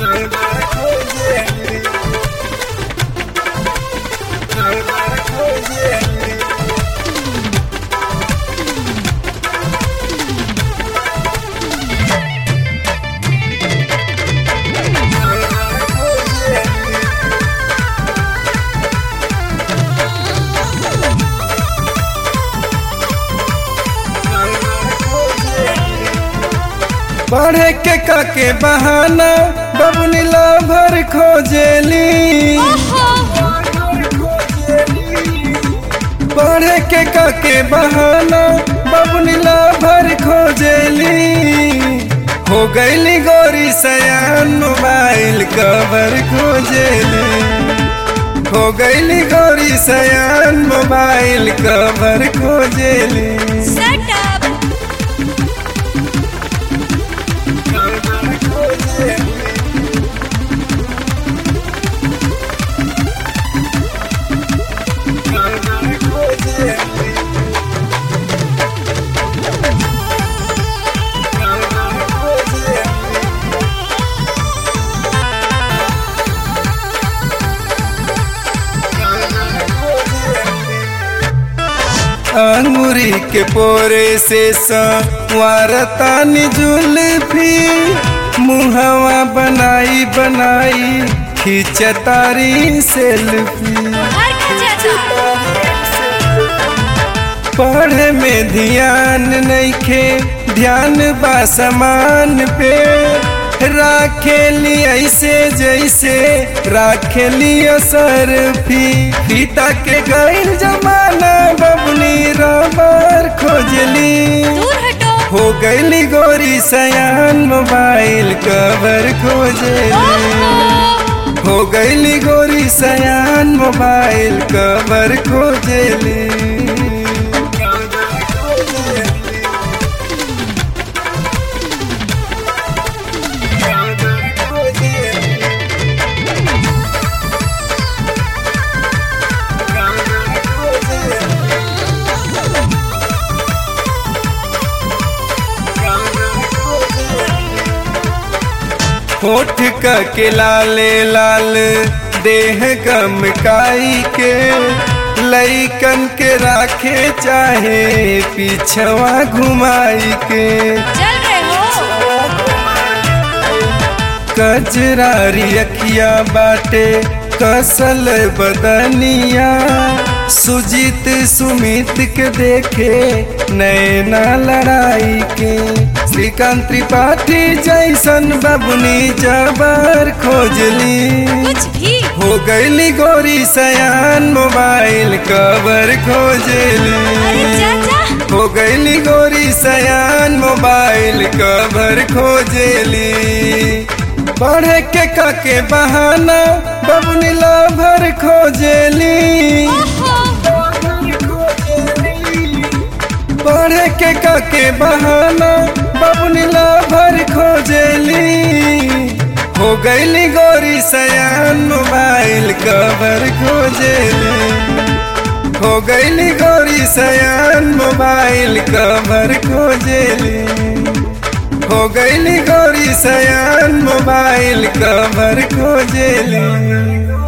पढ़े के काके बहाना बबुनी भर खोजेली पढ़े के काके बहाना बबुनी भर खोजेली हो गईली गोरी सयान मोबाइल कवर खोजेली हो गईली गोरी सयान मोबाइल कवर खोजेली Shut up! अंगूरी के पोरे से संवारतानी जुल्फी मुहवा बनाई बनाई खिंचतारी सेल्फी हर खचा पढ़े में ध्यान नइखे ध्यान बा समान पे राखेली ऐसे जैसे राखेली असर फी पिता के गैर जमाना बबनी रबर खोजली दूर हटो हो गईली गोरी सयान मोबाइल कवर खोजली ओहो! हो गईली गोरी सयान मोबाइल कवर खोजली होठ का के लाले लाल देह गमकाई के लईकन के राखे चाहे पीछवा घुमाई के चल रहे हो कजरारी अखिया बाटे कसल बदनिया सुजीत सुमित के देखे नैना लड़ाई के श्रीकांत त्रिपाठी जैसन बबुनी जबर खोजली कुछ भी हो गईली गोरी सयान मोबाइल कवर अरे खोजली चाचा हो गईली गोरी सयान मोबाइल कवर खोजेली पढ़े के काके बहाना बबुनी भर खोजेली ओहो! पढ़े के काके बहाना बबुनी भर खोजेली हो गईली गोरी सयान मोबाइल कवर खोजेली हो गईली गोरी सयान मोबाइल कवर खोजेली हो गईली गोरी सयान मोबाइल कवर खोजेली